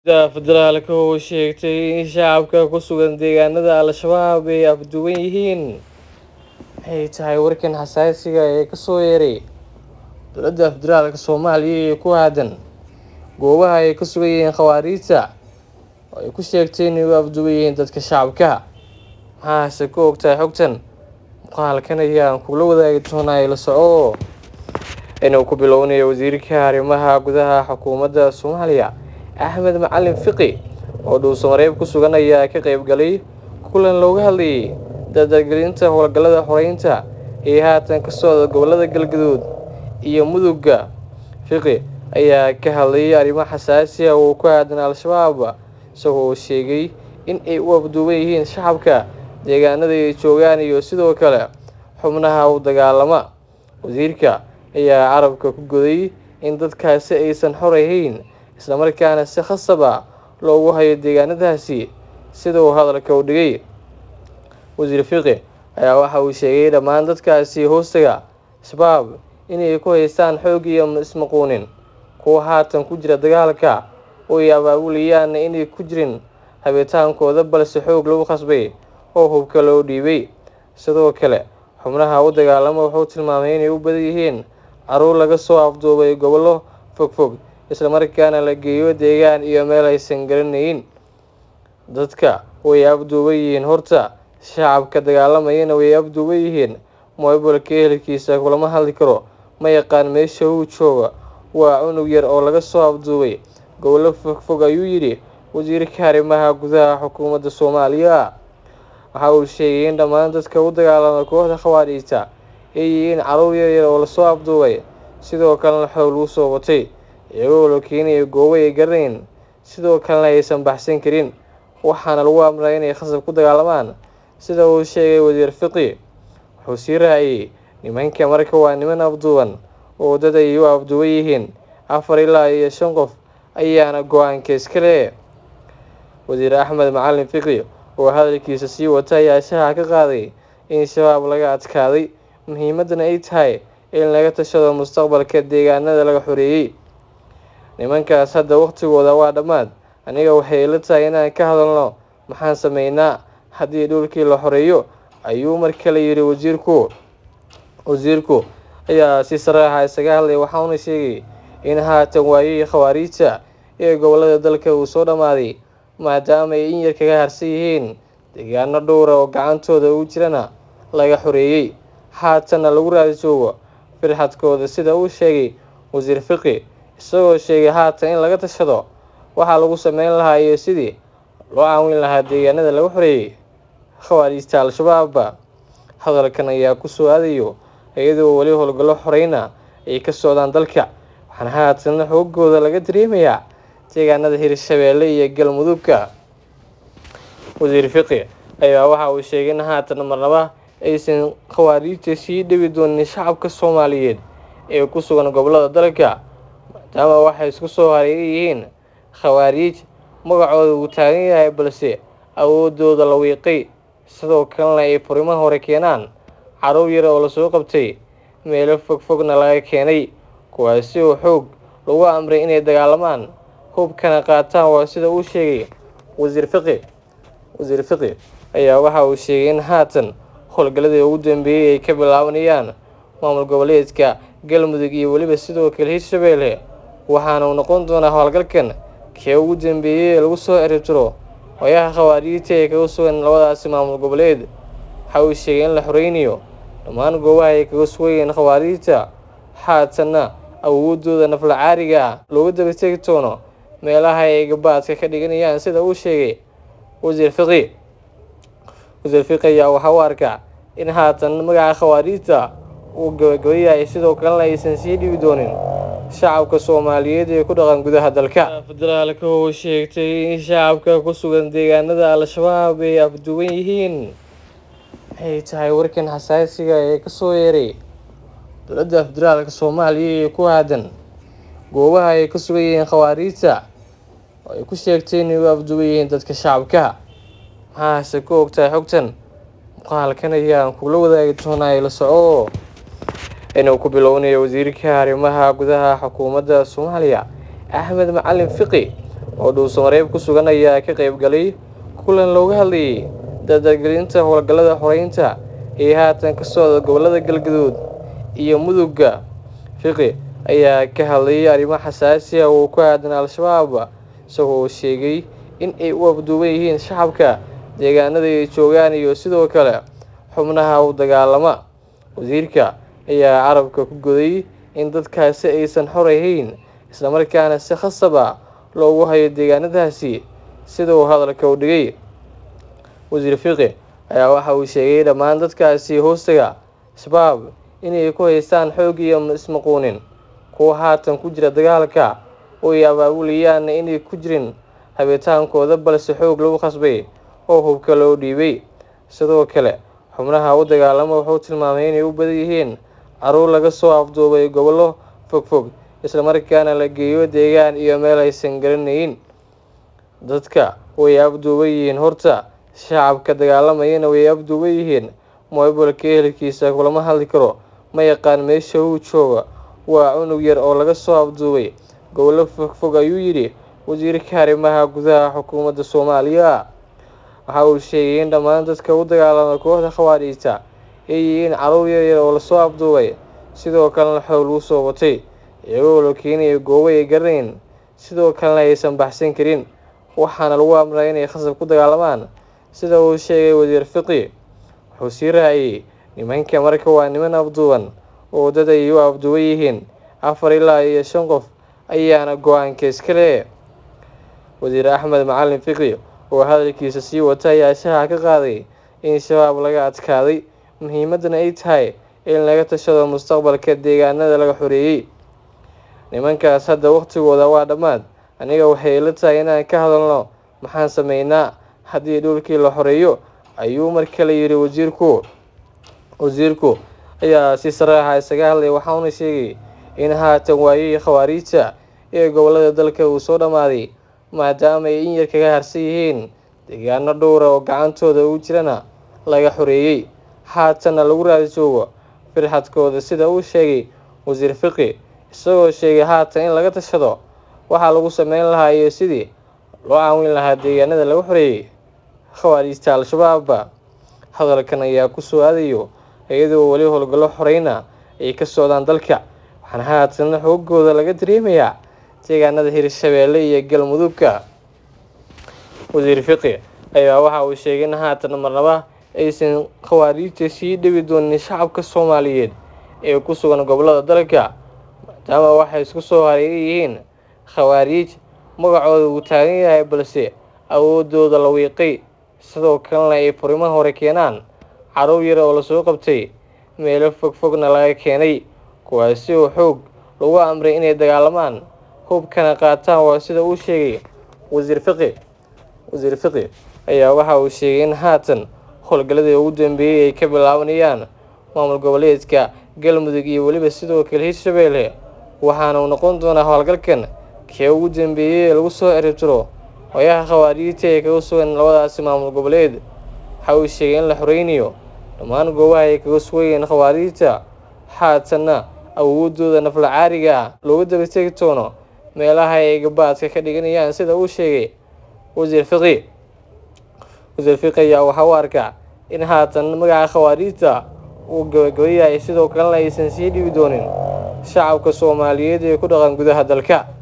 federaalka oo sheegtay in shacabka ku sugan deegaanada al-shabaab ay afduwan yihiin waxay tahay warkan xasaasiga ee kasoo yeeray dowladda federaalka soomaaliya ee ku aadan goobaha ay ka sugan yihiin khawaariijta oo ay ku sheegtay inay u afduwan yihiin dadka shacabka maxaase ku ogtahay xogtan muuqaalkan ayaan kugula wadaagi doonaa ila soco inuu ku bilownayo wasiirka arrimaha gudaha xukuumadda soomaaliya axmed macalin fiqi oo dhuusamareeb ku sugan ayaa ka qeyb galay kulan looga hadlayay dardargelinta howlgallada xoreynta ee haatan ka socda gobolada galgaduud iyo mudugga fiqi ayaa ka hadlayay arrimo xasaasi ah oo ku aadan al-shabaab isagoo sheegay in ay u afduuban yihiin shacabka deegaanada ay joogaan iyo sidoo kale xubnaha u dagaalama wasiirka ayaa carabka ku goday in dadkaasi aysan xor ahayn islamarkaana si khasab ah loogu hayo deegaanadaasi sida uu hadalka u dhigay wasiir fiqi ayaa waxa uu sheegay dhammaan dadkaasi hoostaga shabaab inay ku haystaan xoog iyo ismaquunin kuwa haatan ku jira dagaalka oo ay abaabulayaan inay ku jirin habitaankooda balse xoog lagu khasbay oo hubka loo dhiibay sidoo kale xubnaha u dagaalama wuxuu tilmaamay inay u badan yihiin caruur laga soo afduubay gobollo fogfog islamarkaana la geeyo deegaan iyo meel aysan garanayn dadka way afduuban yihiin horta shacabka dagaalamayana way afduuban yihiin moobilka ehelkiisa kulama hadli karo ma yaqaan meesha uu jooga waa cunug yar oo laga soo afduubay gobollo fogfog ayuu yidhi wasiirka arrimaha gudaha xukuumadda soomaaliya waxa uu sheegay in dhammaan dadka u dagaalama kooxda khawaariijta ay yihiin caruur yaryar oo lasoo afduubay sidoo kalena xoog lagu soo watay iyagoo la keenaya goobo ay garanayn sidoo kalena aysan baxsan karin waxaana lagu amray inay khasab ku dagaalamaan sida uu sheegay wasiir fiqi wuxuu sii raaciyey nimanka marka waa niman afduuban oo dad ay u afduuban yihiin afar ilaa iyo shan qof ayaana go-aanka iska le wasiir axmed macalin fiqi oo hadalkiisa sii wata ayaa shaha ka qaaday in shabaab laga adkaaday muhiimadana ay tahay in laga tashado mustaqbalka deegaanada laga xoreeyey nimankaas hadda waqtigooda waa dhammaad aniga waxay ila tahay inaan ka hadalno maxaan sameynaa haddii dhulkii la xoreeyo ayuu mar kale yidhi wasiirku wasiirku ayaa si saraaxa isaga hadlay waxauna sheegay in haatan waayihii khawaariijta ee gobolada dalka uu soo dhammaaday maadaama ay in yar kaga harsan yihiin deegaano dhowra oo gacantooda ugu jirana laga xoreeyey haatanna lagu raadi joogo firxadkooda sida uu sheegay wasiir fiqi isagoo sheegay haatan in laga tashado waxaa lagu sameyn lahaa iyo sidii loo caawin lahaa deegaanada laga xoreeyey khawaariijta al-shabaab hadalkan ayaa kusoo aadayo iyadoo weli howlgallo xoreyna ay ka socdaan dalka waxaana haatan xoogooda laga dareemayaa deegaanada hirshabeelle iyo galmudugka wasiir fiqi ayaa waxa uu sheegay in haatan marnaba aysan khawaariijta sii dhibi doonin shacabka soomaaliyeed ee ku sugan gobolada dalka maadaama waxay isku soo hareeran yihiin khawaariij magacooda uu taagan yahay balse awoodooda la wiiqay sidoo kalena ay furimaha hore keenaan caruur yar oo lasoo qabtay meelo fogfogna laga keenay kuwaasi oo xoog lagu amray inay dagaalamaan hubkana qaataan waa sida uu sheegay wasiir fiqi wasiir fiqi ayaa waxa uu sheegay in haatan howlgalladii ugu dambeeyey ay ka bilaabanayaan maamul goboleedka galmudug iyo weliba sidoo kale hirshabeelle waxaana uu noqon doonaa howlgalkan kee ugu dambeeyey ee lagu soo ciribtiro hoyaha khawaariijta ee kaga sugan labadaasi maamul goboleed waxa uu sheegay in la xoreynayo dhammaan goobaha ay kaga sugayeen khawaariijta haatanna awoodooda nafla caariga ah looga daba tegi doono meelaha ay gabaadka ka dhiganayaan sida uu sheegay wasiir fiqi wasiir fiqi ayaa waxaa u arkaa in haatan magaca khawaariijta uu gabagabayahay sidoo kalena aysan sii dhibi doonin shacabka soomaaliyeed ee ku dhaqan gudaha dalka federaalka oo sheegtay in shacabka ku sugan deegaanada al-shabaab ay afduwan yihiin waxay tahay warkan xasaasiga ee kasoo yeeray dowladda federaalka soomaaliya ee ku aadan goobaha ay ka sugan yihiin khawaariijta oo ay ku sheegtay inay u afduwan yihiin dadka shacabka maxaase ku ogtahay xogtan muuqaalkan ayaan kugula wadaagi doonaa ila soco inuu ku bilownayo wasiirka arrimaha gudaha xukuumadda soomaaliya axmed macalin fiqi oo dhuusamareeb ku sugan ayaa ka qayb galay kulan looga hadlayay dardargelinta howlgallada xoreynta ee haatan ka socda gobollada galgaduud iyo mudugga fiqi ayaa ka hadlayay arrimo xasaasi ah oo ku aadan al-shabaab isagoo sheegay in ay u afduuban yihiin shacabka deegaanada ay joogaan iyo sidoo kale xubnaha u dagaalama wasiirka ayaa carabka ku goday in dadkaasi aysan xor ahayn islamarkaana si khasab ah loogu hayo deegaanadaasi sida uu hadalka u dhigay wasiir fiqi ayaa waxa uu sheegay dhammaan dadkaasi hoostaga shabaab inay ku haystaan xoog iyo ismaquunin kuwa haatan ku jira dagaalka oo ay abaabulayaan inay ku jirin habitaankooda balse xoog lagu khasbay oo hubka loo dhiibay sidoo kale xubnaha u dagaalama wuxuu tilmaamay inay u badan yihiin caruur laga soo afduubay gobollo fogfog islamarkaana la geeyo deegaan iyo meel aysan garanayn dadka way afduuban yihiin horta shacabka dagaalamayana way afduuban yihiin moobilka ehelkiisa kulama hadli karo ma yaqaan meesha uu jooga waa cunug yar oo laga soo afduubay gobollo fogfog ayuu yidhi wasiirka arrimaha gudaha xukuumadda soomaaliya waxa uu sheegay in dhammaan dadka u dagaalama kooxda khawaariijta ay yihiin caruur yaryar oo lasoo afduubay sidoo kalena xoog lagu soo watay iyagoo la keenaya goobo ay garanayn sidoo kalena aysan baxsan karin waxaana lagu amray inay khasab ku dagaalamaan sida uu sheegay wasiir fiqi wuxuu sii raaciyey nimanka marka waa niman afduuban oo dad ay u afduuban yihiin afar ilaa iyo shan qof ayaana go-aanka iska le wasiir axmed macalin fiqi oo hadalkiisa sii wata ayaa shaha ka qaaday in shabaab laga adkaaday muhiimadana ay tahay in laga tashado mustaqbalka deegaanada laga xoreeyey nimankaas hadda waqtigooda waa dhammaad aniga waxay ila tahay inaan ka hadalno maxaan sameynaa haddii dhulkii la xoreeyo ayuu mar kale yidhi wasiirku wasiirku ayaa si saraaxa isaga hadlay waxauna sheegay in haatan waayihii khawaariijta ee gobollada dalka uu soo dhammaaday maadaama ay in yar kaga harsan yihiin deegaano dhowra oo gacantooda ugu jirana laga xoreeyey haatanna lagu raadi joogo firxadkooda sida uu sheegay wasiir fiqi isagoo sheegay haatan in laga tashado waxaa lagu sameyn lahaa iyo sidii loo caawin lahaa deegaanada laga xoreeyey khawaariijta al-shabaab hadalkan ayaa ku soo aadayo iyadoo weli howlgallo xoreyna ay ka socdaan dalka waxaana haatan xoogooda laga dareemayaa deegaanada hirshabeelle iyo galmudugka wasiir fiqi ayaa waxa uu sheegay in haatan marnaba aysan khawaariijta sii dhibi doonin shacabka soomaaliyeed ee ku sugan gobollada dalka maadaama waxay isku soo hareeran yihiin khawaariij magacooda uu taagan yahay balse awoodooda la wiiqay sidoo kalena ay furimo hore keenaan caruur yar oo lasoo qabtay meelo fogfogna laga keenay kuwaasi oo xoog lagu amray inay dagaalamaan hubkana qaataan waa sida uu sheegay wasiir fiqi wasiir fiqi ayaa waxa uu sheegay in haatan howlgalladii ugu dambeeyey ay ka bilaabanayaan maamul goboleedka galmudug iyo weliba sidoo kale hirshabeelle waxaana uu noqon doonaa howlgalkan kee ugu dambeeyey ee lagu soo ciribtiro hoyaha khawaariijta ee kaga sugan labadaasi maamul goboleed waxa uu sheegay in la xoreynayo dhammaan goobaha ay kaga sugayeen khawaariijta haatanna awoodooda nafla caariga ah looga daba tegi doono meelaha ay gabaadka ka dhiganayaan sida uu sheegay wasiir fiqi wasiir fiqi ayaa waxaa u arkaa in haatan magaca khawaariijta uu gabagabayahay sidoo kalena aysan sii dhibi doonin shacabka soomaaliyeed ee ku dhaqan gudaha dalka